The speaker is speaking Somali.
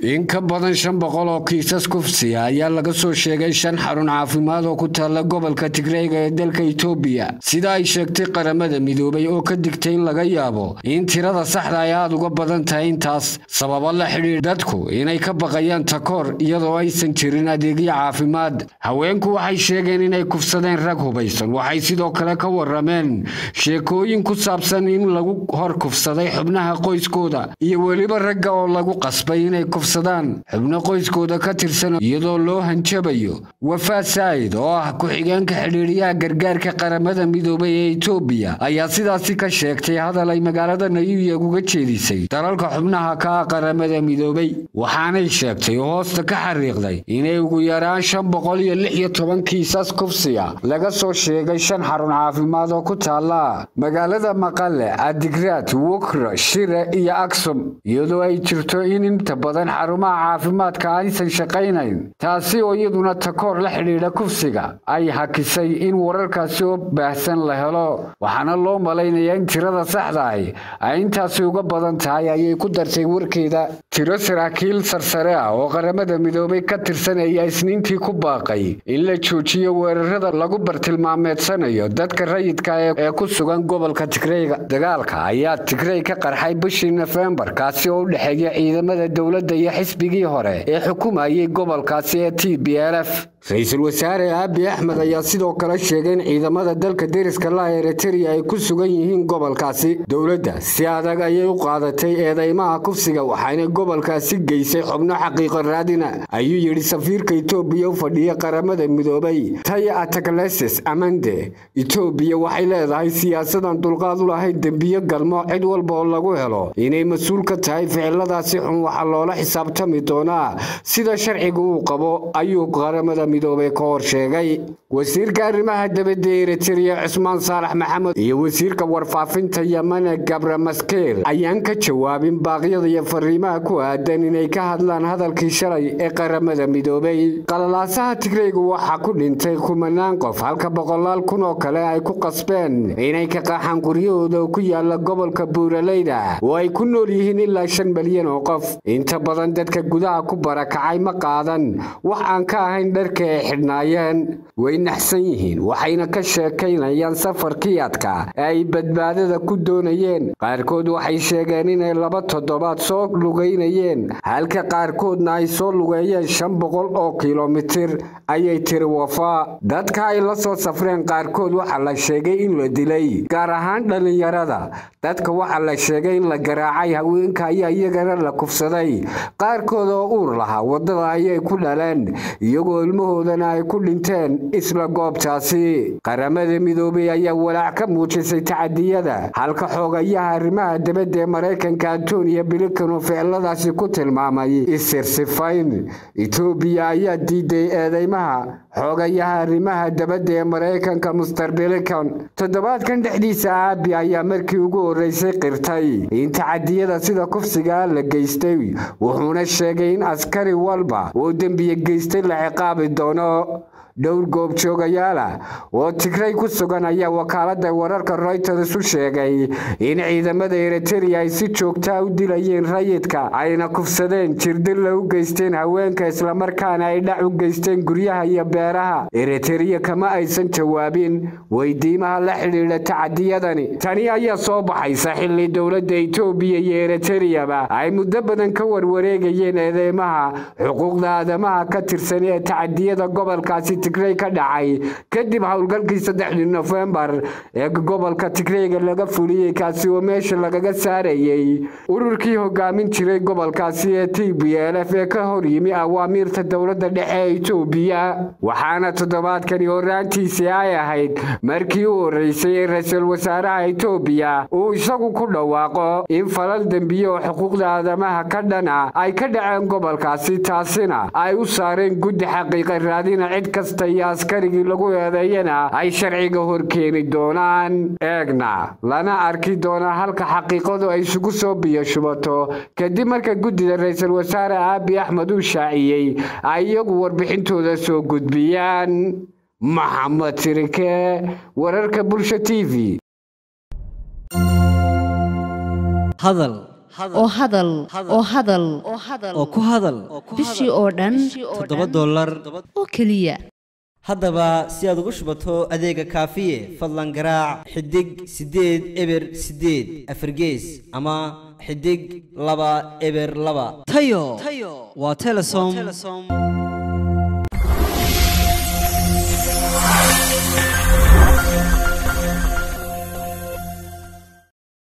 in ka badan shan boqol oo kiisas kufsiya ayaa laga soo sheegay shan xarun caafimaad oo ku taalla gobolka tigreyga ee dalka itoobiya sida ay sheegtay qaramada midoobay oo ka digtay in laga yaabo in tirada saxda ay aada uga badan tahay intaas sababo la xidhiir dadku inay ka baqayaan takoor iyadoo aysan jirin adeegyo caafimaad haweenku waxay sheegeen inay kufsadeen rag hubaysan waxay sidoo kale ka warameen sheekooyin ku saabsan in lagu hor kufsaday xubnaha qoyskooda iyo weliba ragga oo lagu qasbay inay xubno qoyskooda ka tirsan iyadoo loo hanjabayo wafaad saa'id oo ah ku-xigeenka xidhiidhiyaha gargaarka qaramada midoobay ee itoobiya ayaa sidaasi ka sheegtay hadal ay magaalada nayuya uga jeedisay dalalka xubnaha ka ah qaramada midoobay waxaanay sheegtay oo hoosta ka xariiqday inay ugu yaraan shan boqol iyo lix iyo toban kiisas kufsiya laga soo sheegay shan xarun caafimaad oo ku taala magaalada maqale adigraad wukra shire iyo aksum iyadoo ay jirto in inta badan xarumaha caafimaadka aysan shaqaynayn taasi oo iyaduna takoor la xidhiidha kufsiga ay hakisay in wararkaasi oo baahsan la helo waxaana loo malaynayaa in tirada saxda ahi ay intaasi uga badan tahay ayay ku dartay warkeeda tiro saraakiil sarsare ah oo qaramada midoobay ka tirsan ayaa isniintii ku baaqay in la joojiyo weerarada lagu bartilmaameedsanayo dadka rayidka ee ku sugan gobolka tigreyga dagaalka ayaa tigrey ka qarxay bishii nofembar kaasi oo u dhexeeya ciidamada dowladda iyo xisbigii hore ee xukumayay gobolkaasi ee t b l f ra-iisul wasaare aabi axmed ayaa sidoo kale sheegay in ciidamada dalka deriska laha eritrea ay ku sugan yihiin gobolkaasi dowladda si adag ayay u qaadatay eedeymaha kufsiga waxayna gobolkaasi geysay xubno xaqiiqo raadina ayuu yidhi safiirka itoobiya u fadhiya qaramada midoobay taya atakleses amande itoobiya waxay leedahay siyaasadan dulqaad u lahayd dembiyo galmo cid walba oo lagu helo inay mas-uul ka tahay ficiladaasi xun waxaa loola xisaabtami doonaa sida sharciga uu qabo ayuu qaramada midoobay ka hor sheegay wasiirka arrimaha dabadda ee eritrea cusmaan saalax maxamed iyo wasiirka warfaafinta yamane gabra maskeer ayaan ka jawaabin baaqyada iyo fariimaha ku aadan inay ka hadlaan hadalkii shalay ee qaramada midoobay qalalaasaha tigreygu waxaa ku dhintay kumanaan qof halka boqolaal kun oo kale ay ku qasbeen inay ka qaaxaan guryahooda ku yaala gobolka buuraleyda oo ay ku nool yihiin ilaa shan malyan oo qof inta badan dadka gudaha ku barakacay ma qaadan wax aan ka ahayn dharka ay xidhnaayeen way naxsan yihiin waxayna ka sheekaynayaan safarkii adka ee ay badbaadada ku doonayeen qaarkood waxay sheegeen inay laba toddobaad soo lugaynayeen halka qaarkoodna ay soo lugeeyeen shan boqol oo kilomitir ayay tiri wafa dadka ay la soo safreen qaarkood waxaa la sheegay in la dilay gaar ahaan dhallinyarada dadka waxaa la sheegay in la garaacay haweenka ayaa iyagana la kufsaday qaarkood oo uur lahaa waddada ayay ku dhaleen iyagoo ilmahoodana ay ku dhinteen isla goobtaasi qaramada midoobay ayaa walaac ka muujisay tacadiyada halka xoogayaha arrimaha dabadda ee maraykanka antoniya bilikan oo ficiladaasi ku tilmaamay isirsifayn etoobiya ayaa diiday eedeymaha xoogayaha arrimaha dabadda ee maraykanka muster bilikan toddobaadkan dhexdiisa aabi ayaa markii ugu horreysay qirtay in tacadiyada sida kufsigaa la geystay wuxuuna sheegay in askari walba oo dembiye geystay la ciqaabi doono dhowr goobjoogayaala oo tigrey ku sugan ayaa wakaaladda wararka royters u sheegay in ciidamada eritrea ay si joogtaa u dilayeen rayidka ayna kufsadeen jirdilla u geysteen haweenka islamarkaana ay dhac u geysteen guryaha iyo beeraha eritrea kama aysan jawaabin weydiimaha la xidhiidha tacadiyadani tani ayaa soo baxaysa xilli dowladda itoobiya iyo eritereyaba ay muddo badan ka warwareegayeen eedeymaha xuquuqda aadamaha ka tirsan ee tacadiyada gobolkaasi tigrey ka dhacay kadib howlgalkii saddexdii nofembar ee gobolka tigreyga laga fuliyey kaasi oo meesha lagaga saarayey ururkii hogaamin jiray gobolkaasi ee t b l f ee ka hor yimi awaamiirta dowladda dhexe ee itoobiya waxaana toddobaadkani horaantiisii ay ahayd markii u horreysay ee ra-iisul wasaaraha itoobiya uu isagu ku dhawaaqo in falal dembiye oo xuquuqda aadamaha ka dhana ay ka dhaceen gobolkaasi taasina ay u saareen guddi xaqiiqa raadina cid kasta iyo askarigii lagu eedeeyana ay sharciga horkeeni doonaan eegna lana arki doonaa halka xaqiiqadu ay isugu soo biyo shubato kadib marka guddida ra-iisul wasaare aabi axmed uu shaaciyey ay iyagu warbixintooda soo gudbiyaan maxamed tirike wararka bulsha t v hadal oo hadal oo hadal oo ku hadal bishii oo dhan toddoba dollar oo keliya haddaba si aad ugu shubato adeega kaafiye fadlan garaac xidig siddeed eber siddeed afargees ama xidig laba eber laba tayo waa telesom